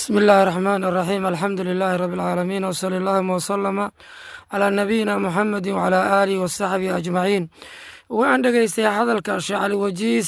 بسم الله الرحمن الرحيم الحمد لله رب العالمين وصلى اللهم وسلم على نبينا محمد وعلى آله وصحبه أجمعين waxaan dhegaystay hadalka sheekh cali wajiis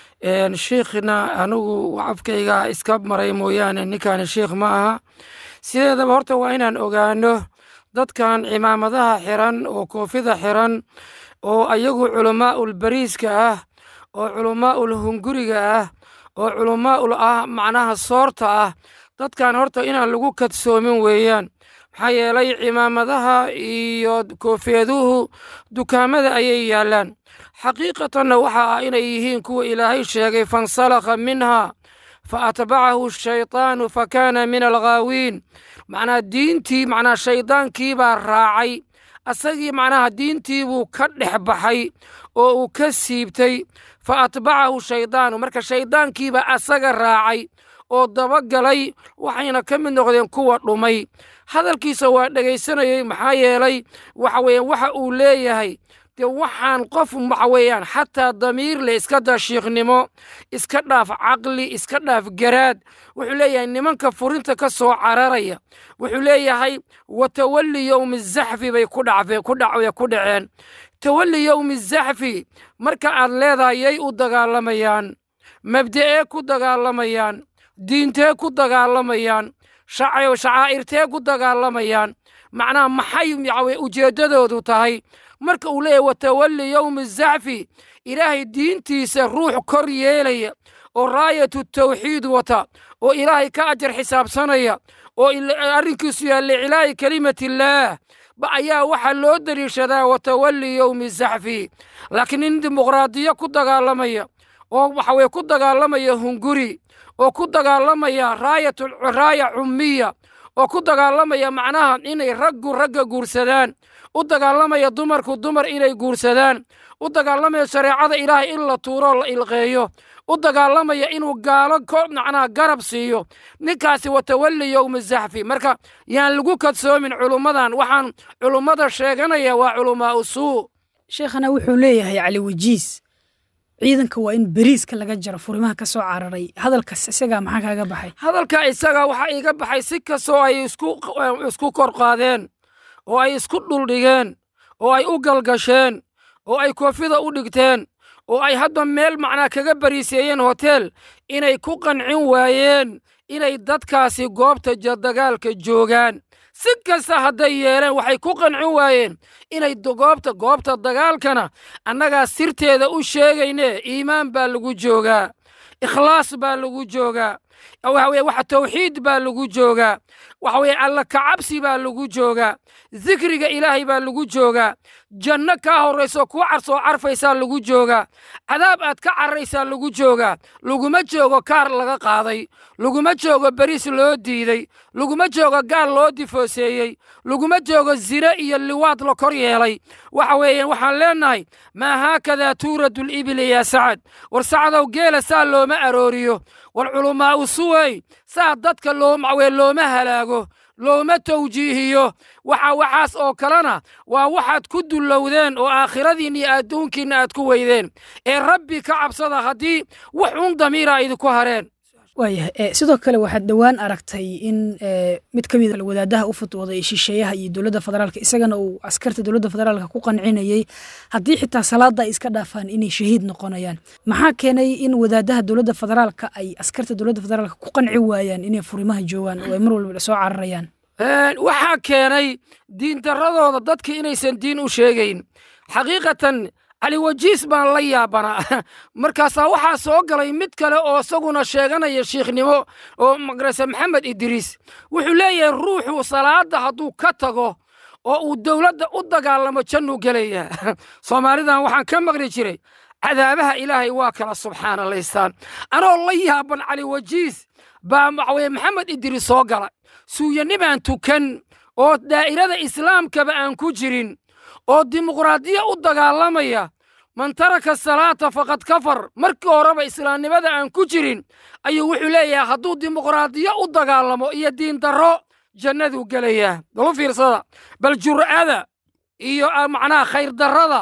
shiikhna anigu afkayga iska maray mooyaane ninkaani shiikh ma aha sideedaba horta waa inaan ogaano dadkan cimaamadaha xiran oo koofida xiran oo ayagu culamaa'ul bariiska ah oo culamaa'ul hunguriga ah oo culamaa'ul ah macnaha soorta ah dadkan horta inaan lagu kadsoomin weeyaan maxaa yeelay cimaamadaha iyo koofeeduhu dukaamada ayay yaallaan xaqiiqatanna waxa ah inay yihiin kuwa ilaahay sheegay fansalakha minha fa atbacahu shaytaanu fa kaana min alghaawiin macnaha diintii macnaha shaydaankii baa raacay asagii macnaha diintii buu ka dhex baxay oo uu ka siibtay fa atbacahu shaydaanu marka shayddaankiibaa asaga raacay oo dabagalay waxayna ka mid noqdeen kuwa dhumay hadalkiisa waa dhegaysanayey maxaa yeelay waxa weeyaan waxa uu leeyahay dee waxaan qof waxa weeyaan xataa damiir leh iska daa shiikhnimo iska dhaaf caqli iska dhaaf garaad wuxuu leeyahay nimanka furinta ka soo cararaya wuxuu leeyahay watawalli yowmi zaxfi bay ku dhacfeen ku dhac ku dhaceen tawalli yowmi zaxfi marka aad leedahay yay u dagaalamayaan mabda'ee ku dagaalamayaan diintee ku dagaalamayaan shacaa'irtee ku dagaalamayaan macnaha maxay yawe ujeeddadoodu tahay marka uu leeyahy watawalli yowmi zaxfi ilaahay diintiisa ruux kor yeelaya oo raayatu tawxiid wata oo ilaahay ka ajar xisaabsanaya oo arrinkiisu yahay licilaa'i kelimatillaah ba ayaa waxaa loo deliishadaa watawalli yowmi zaxfi laakiin nin dimuqraadiyo ku dagaalamaya oo waxa weye ku dagaalamaya hunguri oo ku dagaalamaya raayatu raaya cummiya oo ku dagaalamaya macnaha inay raggu ragga guursadaan u dagaalamaya dumarku dumar inay guursadaan u dagaalamaya shareecada ilaahay in la tuuro la ilqeeyo u dagaalamaya inuu gaalo macnaha garab siiyo ninkaasi watawalli yowmi zaxfi marka yaan lagu kadsoomin culummadan waxaan culummada sheeganaya waa culamaa usuu sheekhana wuxuu leeyahay cali wajiis ciidanka waa in beriiska laga jaro furimaha ka soo cararay hadalkaas isagaa maxaa kaaga baxay hadalka isagaa waxaa iiga baxay si kastoo ay isku kor qaadeen oo ay isku dhuldhigeen oo ay u galgasheen oo ay koofida u dhigteen oo ay hadda meel macnaa kaga bariiseeyeen hoteel inay ku qancin waayeen inay dadkaasi goobta dagaalka joogaan si kasta hadday yeeleen waxay ku qancin waayeen inay goobta goobta dagaalkana annagaa sirteeda u sheegayne iimaan baa lagu joogaa ikhlaas baa lagu joogaa waxa weye waxa tawxiid baa lagu joogaa waxa weye alla kacabsi baa lagu joogaa dikriga ilaahay baa lagu joogaa janno kaa horrayso kuu carsoo carfaysaa lagu joogaa cadaab aad ka cararaysaa lagu joogaa laguma joogo kaar laga qaaday laguma joogo beriis loo diiday laguma joogo gaal loo difooseeyey laguma joogo zine iyo liwaad la kor yeelay waxa weeyaan waxaan leennahay maa haakadaa tuuradu libili yaa sacad war sacadow geela saa looma arooriyo war culumaa usuwey saa dadka loomawee looma halaago looma tawjiihiyo waxa waxaas oo kalena waa waxaad ku dullowdeen oo aakhiradiinna iyo adduunkiinna aad ku weydeen ee rabbi ka cabsada haddii wax un damiira idinku hareen waayahay sidoo kale waxaad dhowaan aragtay in mid ka mid wadaadaha u futwooday shisheeyaha iyo dowladda federaalka isagana uu askarta dowladda federaalka ku qancinayey haddii xitaa salaada ay iska dhaafaan inay shahiid noqonayaan maxaa keenay in wadaadaha dowladda federaalka ay askarta dowladda federaalka ku qanci waayaan inay furimaha joogaan oo ay mar walba soo cararayaan waxaa keenay diindaradooda dadka inaysan diin u sheegayn xaqiiqatan cali wajiis baan la yaabanaa markaasaa waxaa soo galay mid kale oo isaguna sheeganaya shiikhnimo oo magarase maxamed idriis wuxuu leeyahay ruuxu salaadda hadduu ka tago oo uu dowladda u dagaalamo jannuu gelayaa soomaalidan waxaan ka maqli jiray cadaabaha ilaahay waa kala subxaanalaystaan anoo la yaaban cali wajiis baa waxaweye maxamed idriis soo gala suuyanibaan tukan oo daa'irada islaamkaba aan ku jirin oo dimuqraadiya u dagaalamaya man taraka salaata faqad kafar markii horeba islaamnimada aan ku jirin ayuu wuxuu leeyahay hadduu dimuqraadiyo u dagaalamo iyo diindarro jannaduu gelayaa balu fiirsada bal jur'ada iyo macnaha khayrdarrada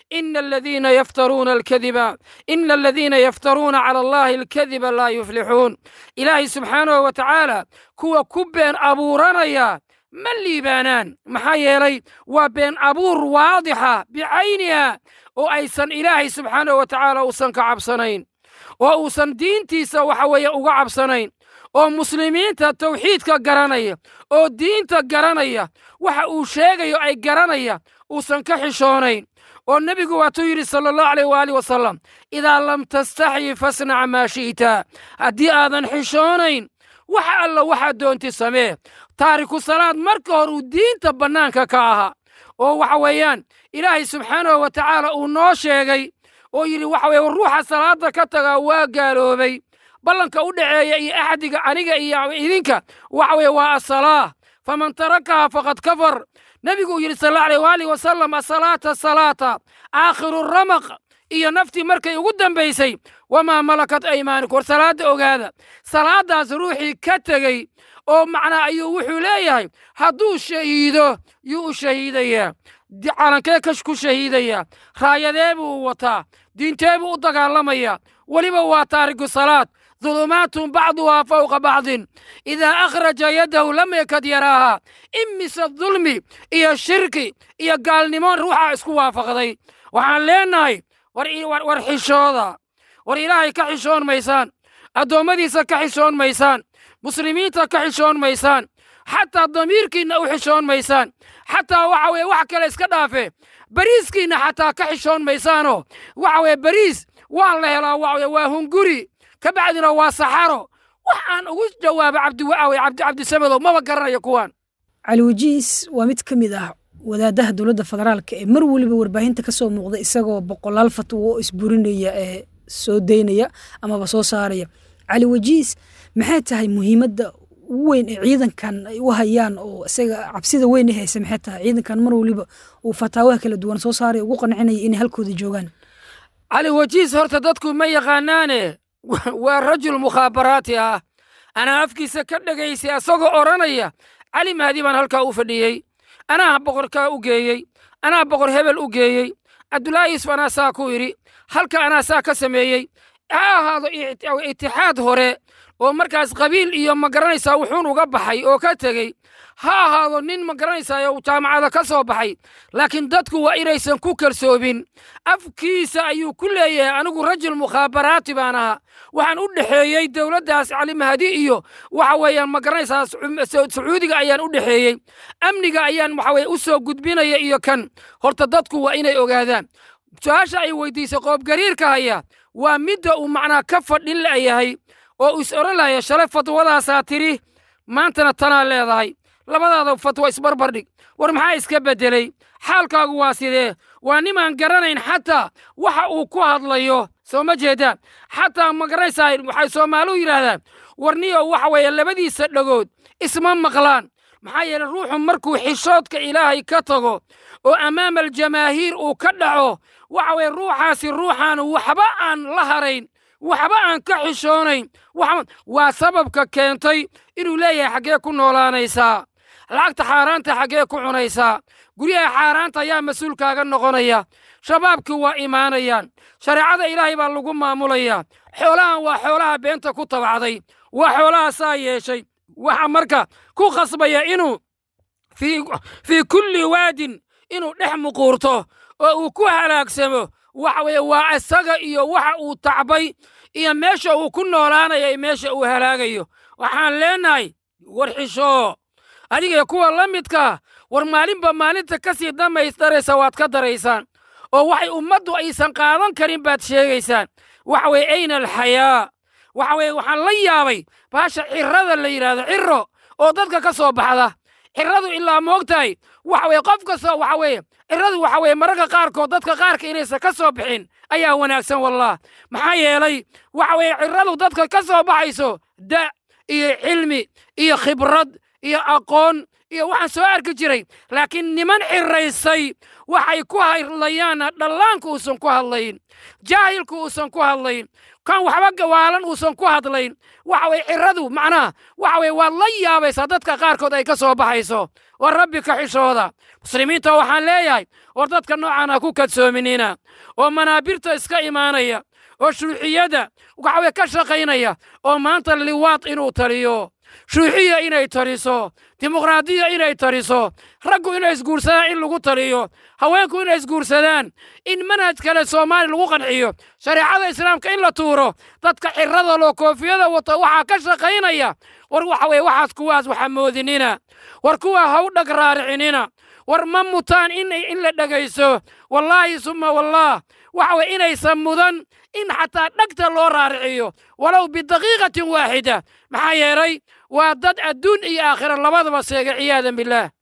ina aladiina yaftaruuna alkadiba ina aladiina yaftaruuna cala allahi alkadiba laa yuflixuun ilaahay subxaanahu wa tacaala kuwa ku been abuuranaya ma liibaanaan maxaa yeelay waa been abuur waadixa bicayniha oo aysan ilaahay subxaanahu wa tacaala uusan ka cabsanayn oo uusan diintiisa waxa weeye uga cabsanayn oo muslimiinta tawxiidka garanaya oo diinta garanaya waxa uu sheegayo ay garanaya uusan ka xishoonayn oo nebigu waatuu yidhi sala allahu aleyh waaalih wasalam idaa lam tastaxyi fasnac maa shi'ta haddii aadan xishoonayn wax alla waxaad doonti samee taariku salaad marka hore uu diinta bannaanka ka ahaa oo waxa weeyaan ilaahay subxaanahu wa tacaala uu noo sheegay oo yidhi waxa weye ruuxa salaadda ka tagaa waa gaaloobay ballanka u dhaceeya iyo axdiga aniga iyo idinka waxa weye waa asalaa faman tarakaha faqad kafar nebigu uu yidhi sal allahu aleyh waalih wasalam asalaata salaata aakhiru ramaq iyo naftii markay ugu dambaysay wamaa malakat aymaanikum war salaadda ogaada salaaddaas ruuxii ka tegey oo macnaa ayuu wuxuu leeyahay hadduu shahiido yuu u shahiidayaa calankee kash ku shahiidayaa raayadee buu wataa diintee buu u dagaalamayaa weliba waa taariku salaad dulumaatun bacduhaa fawqa bacdin idaa akhraja yadahu lam yakad yaraaha imise dulmi iyo shirki iyo gaalnimo ruuxaa isku waafaqday waxaan leennahay war xishooda war ilaahay ka xishoon maysaan addoommadiisa ka xishoon maysaan muslimiinta ka xishoon maysaan xataa damiirkiinna u xishoon maysaan xataa waxa weye wax kale iska dhaafe bariiskiinna xataa ka xishoon maysaanoo waxa weye bariis waa la helaa waxa weye waa hunguri ka bacdina waa saxaro wax aan ugu jawaabo cabdiwaawe cabdi cabdisamedow maba garanayo kuwaan cali wajiis waa mid ka mid ah wadaadaha dowladda federaalka ee mar weliba warbaahinta ka soo muuqda isagoo boqolaal fatwo oo isburinaya ee soo daynaya amaba soo saaraya cali wajiis maxay tahay muhiimadda ugu weyn ee ciidankan ay u hayaan oo isaga cabsida weyn ee haysa maxay tahay ciidankan mar weliba uu fataawaha kala duwan soo saaraya ugu qancinaya inay halkooda joogaan cali wajiis horta dadku ma yaqaanaane waa rajul mukhaabaraati ah anaa afkiisa ka dhegaysay asagoo odhanaya cali mahdi baan halkaa u fadhiyey anaa boqorkaa u geeyey anaa boqor hebel u geeyey cabdulaahi yusuf anaa saa ku idhi halka anaa saa ka sameeyey ha ahaado itixaad hore oo markaas qabiil iyo ma garanaysaa wuxuun uga baxay oo ka tegey ha ahaado nin ma garanaysaa jaamacada ka soo baxay laakiin dadku waa inaysan ku kalsoobin afkiisa ayuu ku leeyahay anigu rajul mukhaabaraati baan ahaa waxaan u dhexeeyey dowladdaas cali mahdi iyo waxa weeyaan ma garanaysaa sacuudiga ayaan u dhexeeyey amniga ayaan waxa weye u soo gudbinaya iyo kan horta dadku waa inay ogaadaan su-aasha ay weydiisay qoobgariirka haya waa midda uu macnaa ka fadhin la'yahay oo uu is odhan lahaya shalay fatwadaasaa tidhi maantana tanaa leedahay labadaada fatwa isbarbardhig war maxaa iska beddeley xaalkaagu waa sidee waa nimaan garanayn xataa waxa uu ku hadlayo soo ma jeedaan xataa ma garanaysaa waxay soomaaliu yidhaahdaan warniyo waxa weeye labadiisa dhagood isma maqlaan maxaa yeele ruuxu markuu xishoodka ilaahay ka tago oo ammaama aljamaahiir uu ka dhaco waxa weye ruuxaasi ruuxaan waxba aan la harayn waxba aan ka xishoonayn waa sababka keentay inuu leeyahay xaggee ku noolaanaysaa lacagta xaaraanta xaggee ku cunaysaa guryaha xaaraanta ayaa mas-uulkaaga noqonaya shabaabkii waa imaanayaan shareecada ilaahay baa lagu maamulayaa xoolahan waa xoolaha beenta ku tabacday waa xoolaha saa yeeshay waxa marka ku khasbaya inuu fii kulli waadin inuu dhex muquurto oo uu ku halaagsamo waxa weye waa isaga iyo waxa uu tacbay iyo meesha uu ku noolaanayo iyo meesha uu halaagayo waxaan leenahay war xishoo adiga kuwa la midkaa war maalinba maalinta ka sii damaystaraysa waad ka daraysaan oo waxay ummaddu aysan qaadan karin baad sheegaysaan waxa weye ayna alxayaa waxa weye waxaan la yaabay baasha cirrada la yidhaahdo cirro oo dadka ka soo baxda cirradu ilaa moogtahay waxa weye qof kasta waxa weeye cirradu waxa weye mararka qaarkood dadka qaarka inaysan ka soo bixin ayaa wanaagsan wallah maxaa yeelay waxa weye cirradu dadka ka soo baxayso da iyo cilmi iyo khibrad iyo aqoon iyo waxaan soo arki jiray laakiin niman xiraysay waxay ku hadlayaanna dhallaanku uusan ku hadlayn jaahilku uusan ku hadlayn kan waxba gawaalan uusan ku hadlayn waxa weye ciradu macnaha waxa weye waad la yaabaysaa dadka qaarkood ay ka soo baxayso war rabbi ka xishooda muslimiinta waxaan leeyahay war dadka noocan ha ku kadsoominina oo manaabirta iska imaanaya oo shuuxiyada waxa weye ka shaqaynaya oo maanta liwaad inuu taliyo shuuxiya inay taliso dimuqraadiya inay taliso raggu inay isguursadaan in lagu taliyo haweenku inay isguursadaan in manhaj kale soomaaliya lagu qanciyo shareecada islaamka in la tuuro dadka cirada loo koofiyada wata waxaa ka shaqaynaya war waxa weye waxaas kuwaas waxa moodinina war kuwa ha u dhag raaricinina war ma mutaan in la dhegayso wallaahi summa wallaah waxa weye inaysan mudan in xataa dhegta loo raariciyo walow bidaqiiqatin waaxida maxaa yeelay waa dad adduun iyo aakhira labadaba seega ciyaadan billaah